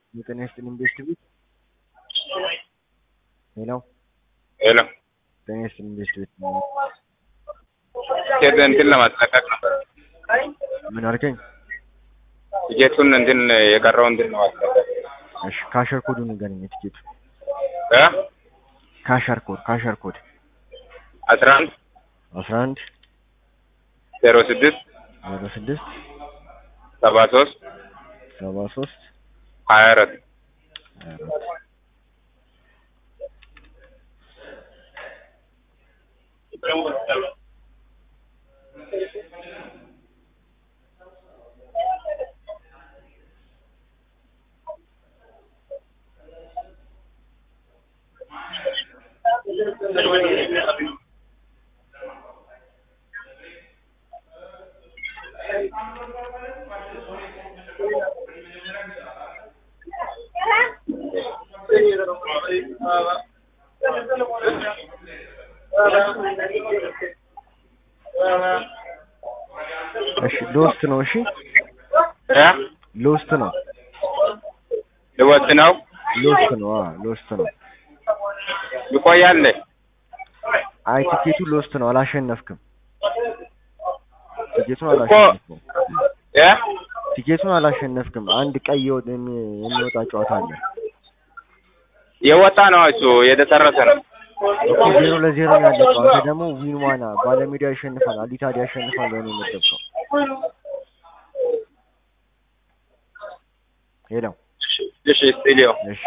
የጤና ይስጥልኝ ቤስት ቤት ሄሎ ሄሎ ጤና ይስጥልኝ ቤስት ቤት ቲኬት እንትን ለማስለቀቅ ነበር። ምን አልከኝ? ቲኬቱን እንትን የቀረው እንትን ለማስለቀቅ እሺ ካሸር ኮዱን ንገረኝ። የቲኬቱ እ ካሸር ኮድ ካሸር ኮድ አስራ አንድ አስራ አንድ ዜሮ ስድስት ዜሮ ስድስት ሰባ ሶስት ሰባ ሶስት ሀያ አራት ሀያ አራት እሺ ሎስት ነው። እሺ እ ሎስት ነው። ልወጥ ነው ሎስት ነው። አዎ ሎስት ነው። ይቆያል። አይ ቲኬቱ ሎስት ነው። አላሸነፍክም። ቲኬቱን አላሸነፍክም። እ ቲኬቱን አላሸነፍክም። አንድ ቀይ የወ- የሚ- የሚወጣ ጨዋታ አለ። የወጣ ነው እሱ የተሰረሰ ነው። እኮ ዜሮ ለዜሮ ነው ያለቀው። አንተ ደግሞ ዊን ዋና ባለሜዳ ያሸንፋል፣ አሊታድ ያሸንፋል ብለህ ነው የመደብከው። ሄሎ እሺ ስቱዲዮ እሺ